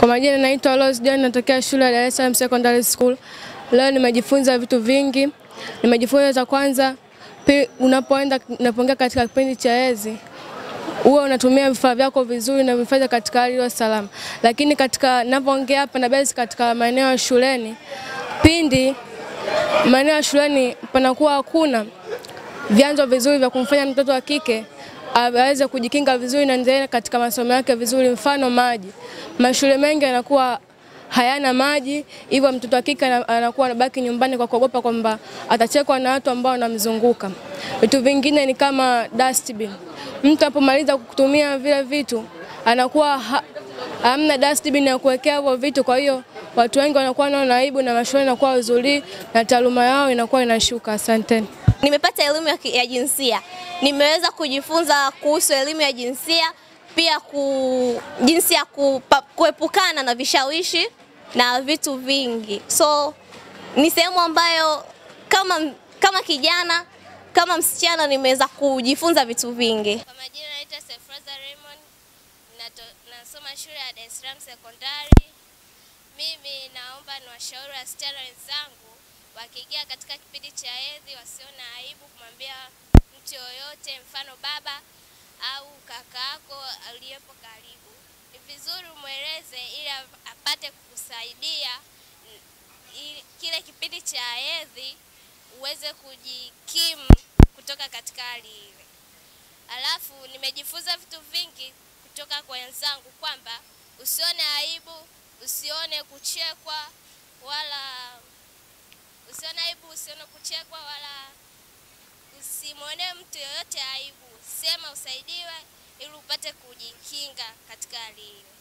majina naitwa Rose John, natokea shule ya Dar es Salaam Secondary School. Leo nimejifunza vitu vingi. Nimejifunza cha kwanza, pi- unapoenda unapoingia katika kipindi cha hedhi huwa unatumia vifaa vyako vizuri na vifaa katika hali iliyo salama. Lakini katika ninapoongea hapa na basi katika maeneo ya shuleni, pindi maeneo ya shuleni panakuwa hakuna vyanzo vizuri vya kumfanya mtoto wa kike aweze kujikinga vizuri na endelee katika masomo yake vizuri, mfano maji. Mashule mengi yanakuwa hayana maji, hivyo mtoto wa kike ana- anakuwa anabaki nyumbani kwa kuogopa kwamba atachekwa na watu ambao wanamzunguka. Vitu vingine ni kama dustbin. Mtu apomaliza kutumia vile vitu anakuwa ha, hamna dustbin ya kuwekea hivyo vitu, kwa hiyo watu wengi wanakuwa wanaona aibu na mashule inakuwa uzuri na taaluma yao inakuwa inashuka. Asanteni. Nimepata elimu ya, ki- ya jinsia. Nimeweza kujifunza kuhusu elimu ya jinsia, pia ku, jinsi ya kupa, kuepukana na vishawishi na vitu vingi. So ni sehemu ambayo kama, kama kijana kama msichana nimeweza kujifunza vitu vingi. Kwa majina naitwa Sefraza Raymond, nato- nasoma shule ya Dar es Salaam Sekondari. Mimi naomba niwashauri wasichana wenzangu wakiingia katika kipindi cha hedhi wasione aibu kumwambia mtu yoyote, mfano baba au kaka yako aliyepo karibu. Ni vizuri umweleze ili ap- apate kukusaidia n- ili kile kipindi cha hedhi uweze kujikimu kutoka katika hali ile. Alafu nimejifunza vitu vingi kutoka kwa wenzangu kwamba usione aibu, usione kuchekwa wala usione aibu, usione kuchekwa wala usimwonee mtu yoyote aibu. Sema usaidiwe ili upate kujikinga katika hali hiyo.